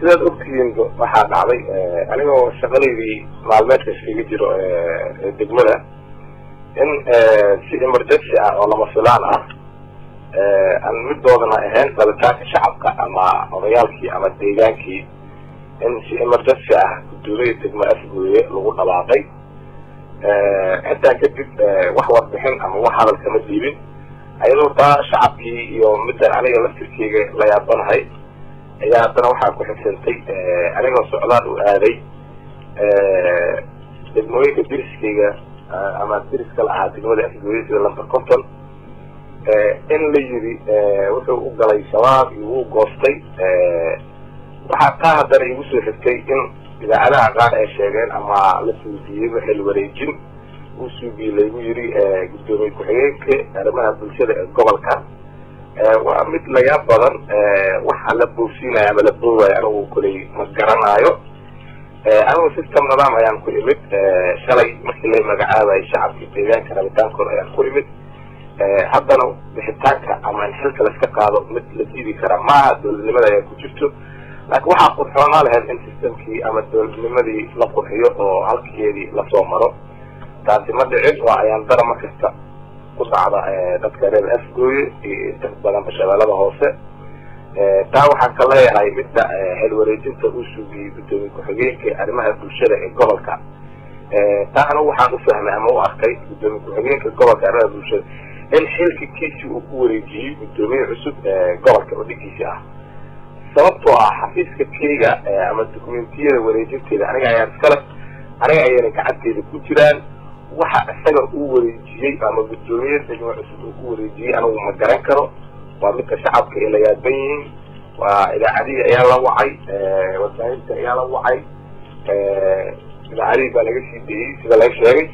sidaad ogtihiin waxaa dhacday anigoo shaqadaydii maalmeedka iskaga jiro degmada in si emergency ah oo lama filaan ah aan midoodana ahayn rabitaanka shacabka ama odayaalkii ama deegaankii in si emergency ah gudoomiyada degmo afgooye lagu dhawaaqay intaa kadib wax warbixin ama wax hadal kama diibin ayadoo taa shacabkii iyo midda aniga laftirkeyga la yaabanahay ayaa haddana waxaa ku xigsantay anigoo socdaal u aaday degmooyinka diriskeyga ama diriska la ahaa degmada afgooye sida lamber conton in la yiri wuxuu u galay shabaab iyo wuu goostay waxaa taa haddana igu soo xigtay in idaacadaha qaar ay sheegeen ama la suudiiyeyba xil wareejin uu suugiye laygu yiri guddoomiye ku-xigeenka arrimaha bulshada ee gobolka waa mid layaab badan waxa la boofsiinayo ama la boowayo anigu koley ma garanaayo anigu system nidaam ayaan ku imid shalay markii la magacaabayo shacabka deegaanka rabitaankooda ayaan ku imid haddana bixitaanka ama in xilka laska qaado mid la diidi karaa maaha dowladnimada ayaa ku jirto laakiin waxaa qurxoonaa lahayd in systemkii ama dowladnimadii la qurxiyo oo halkeedii lasoo maro taasi ma dhicin waa ayaan dara mar kasta ku dhacda dadka reer afgooye iyo inta badan bashabeelada hoose taa waxaan ka leeyahay midda xil wareejinta uu sugiyey guddoomiye ku-xigeenka arrimaha bulshada ee gobolka taa anigu waxaan ufahmay ama u arkay guddoomiye ku-xigeenka gobolka arrimaha bulshada in xilka kiisi uu ku wareejiyey guddoomiye cusub gobolka oo dhigiisi ah sababtoo ah xafiiska keyga ama dokumentiyada wareejinteeda aniga ayaan iskale aniga ayayna gacanteeda ku jiraan waxa isaga uu wareejiyey ama guddoomiye degmo cusub uu ku wareejiyey anigu ma garan karo waa midka shacabka ay la yaaban yihiin waa idaacadihii ayaa la wacay wasaahinta ayaa la wacay idaacadihii baa laga sii deeyey sida laga sheegay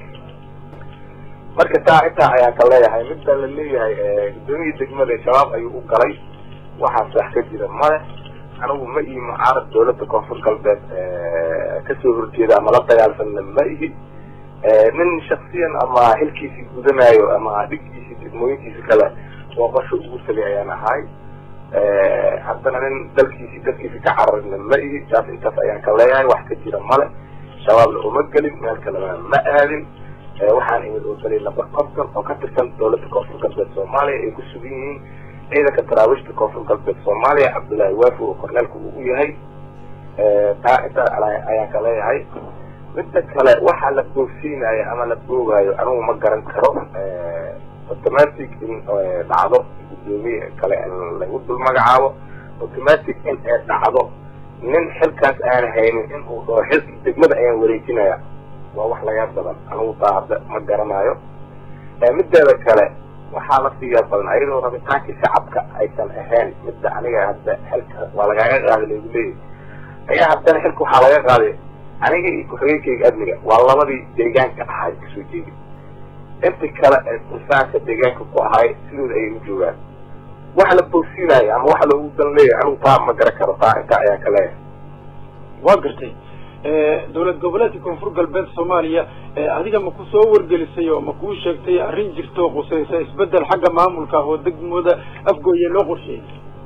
marka taa intaa ayaan ka leeyahay midda la leeyahay guddoomiya degmada shabaab ayuu u galay waxaas wax ka jira male anigu ma ihi mucaarad dawladda koonfur galbeed kasoo horjeeda ama la dagaalsanna ma ihi nin shaksiyan ama xilkiisi gudanayo ama dhigkiisi degmooyinkiisi kale booqasho ugu tagay ayaan ahay haddana nin dalkiisi dalkiisi ka cararina ma ihi taas intaas ayaan ka leeyahay wax ka jira male shabaabna uma gelin meel kalena ma aadin waxaan imid oo galay lamber conton oo ka tirsan dawladda koonfur galbeed soomaaliya ay ku sugan yihiin ciidanka taraawiishta koonfur galbeed soomaaliya cabdullaahi waafi oo korneelka uu u yahay taa intaa ayaan ka leeyahay midda kale waxa la boogsiinayo ama la boogaayo anigu ma garan karo automatic in dhacdo guddoomiye kale in lagu dul magacaabo automatic in ay dhacdo nin xilkaas aan haynin in uu dhaho xilki degmada ayaan wareejinaya waa wax laga badan anigu taa hadda ma garanayo mideeda kale waxaa la siiyaa badan ayadoo rabitaankii shacabka aysan ahayn midda aniga hadda xilka waa lagaaga qaaday lagu leeyahy ayaa haddana xilka waxaa laga qaaday aniga iyo ku-xigeenkayga amniga waa labadii deegaanka ahay kasoo jeedi inta kale ee insaanka deegaanka ku ahay sidooda ayay u joogaan wax la boogsiinayo ama wax loogu dan leeyahay anigu taa ma garan karo taa intaa ayaan ka leeyahay waa gartay dowlad goboleedka koonfur galbeed soomaaliya adiga ma ku soo wargelisay oo ma kuu sheegtay arrin jirto qusaysa isbedel xagga maamulka oo degmada afgooye loo qorsheeyey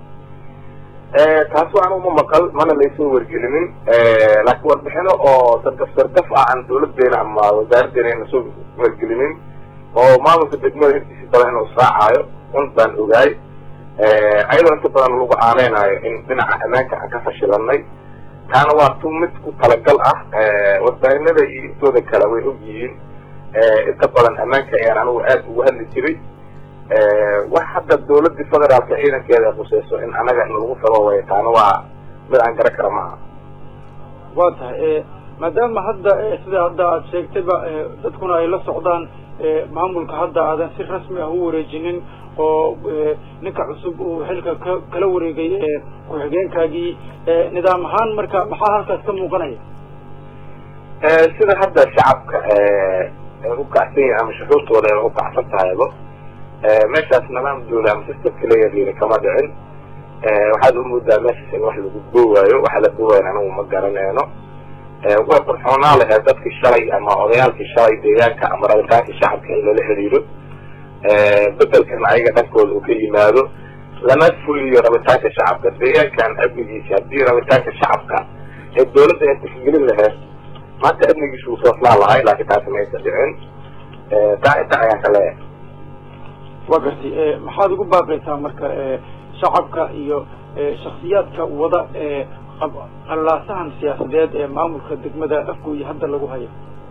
taas waa anugu ma maqal mana laysoo wargelinin laakiin warbixino oo sargaf sargaf ah aan dawladeena ama wasaaraddeena ayna soo wargelinin oo maamulka degmada intiisi badan inuu sraacayo un baan ogaay ayadoo inta badan lagu aaneynayo in dhinaca ammaanka aan ka fashilanay taana waa tu mid ku talagal ah warbaahinada iyo intooda kale way og yihiin inta badan ammaanka ayaan anigu aada ugu hadli jiray wax hadda dawladii federaalka ciidankeeda ay khuseyso in anaga in lagu sababay taana waa mid aan garan kara maaha waa tahay maadaama hadda sida hadda aada sheegtayba dadkuna ay la socdaan maamulka hadda aadan si rasmi ah u wareejinin oo ninka cusub uu xilka ka kala wareegay ku-xigeenkaagii nidaam ahaan marka maxaa halkaas ka muuqanaya sida hadda shacabka ay u kacsan yihin ama shuxuurtooda ay u kacsan tahayba meeshaas nidaam dawla ama systemka leeyahiina kama dhicin waxaad umoodaa meeshaas in wax lagu boowaayo waxa la boowaayo anigu ma garanayno way qurxoonaa laheed dadkii shalay ama odayaalkii shalay deegaanka ama rabitaankii shacabka in lala xiriiro bedelkan ayaga dhankooda uu ka yimaado lama fuliyo rabitaanka shacabka deegaankan amnigiisa haddii rabitaanka shacabka ee dawladda ay tixgelin laheyd maanta amnigiisa wuu soo flaan lahay laakiin taasi maysa dhicin taa inta ayaan ka leeyahay waa gartay maxaad ugu baaqaysaa marka shacabka iyo shaksiyaadka wada qallaasahan siyaasadeed ee maamulka degmada afgooye hadda lagu hayo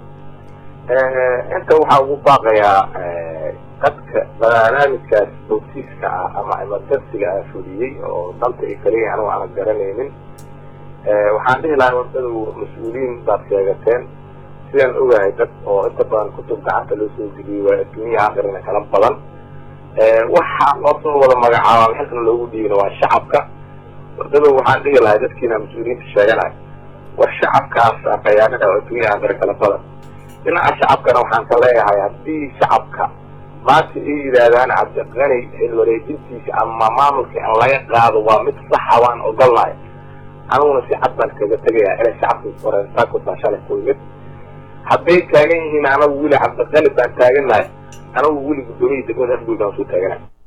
inta waxaa ugu baaqayaa dadka barnaamijkaas bawsiiska ah ama emergensiga ah fuliyey oo danta ay kaliya anigu aanan garanaynin waxaan dhihi lahaa wadadu mas-uuliyiin baad sheegateen sidaan ogahay dad oo inta badan kutub gacanta loo soo geliyey waa adduunyaha aqrina kala badan waxa loo soo wada magacaaba xilkana loogu dhiibina waa shacabka wadada waxaan dhihi lahay dadkiina mas-uuliyiinta sheeganay war shacabkaas qayaanada oo adduunyaha aqri kala badan dhinaca shacabkana waxaan ka leeyahay haddii shacabka maanta ay yidhaahdaan cabdiqani xil wareejintiisa ama maamulka in laga qaado waa mid saxa waan ogolnahay aniguna si cad baan kaga tegayaa inay shacabka horeensaakota shalay ku yimid hadday taagan yihiin anagu weli cabdiqani baan taagannahay anagu weli guddoomiya degmada afgoy baan soo taaganahay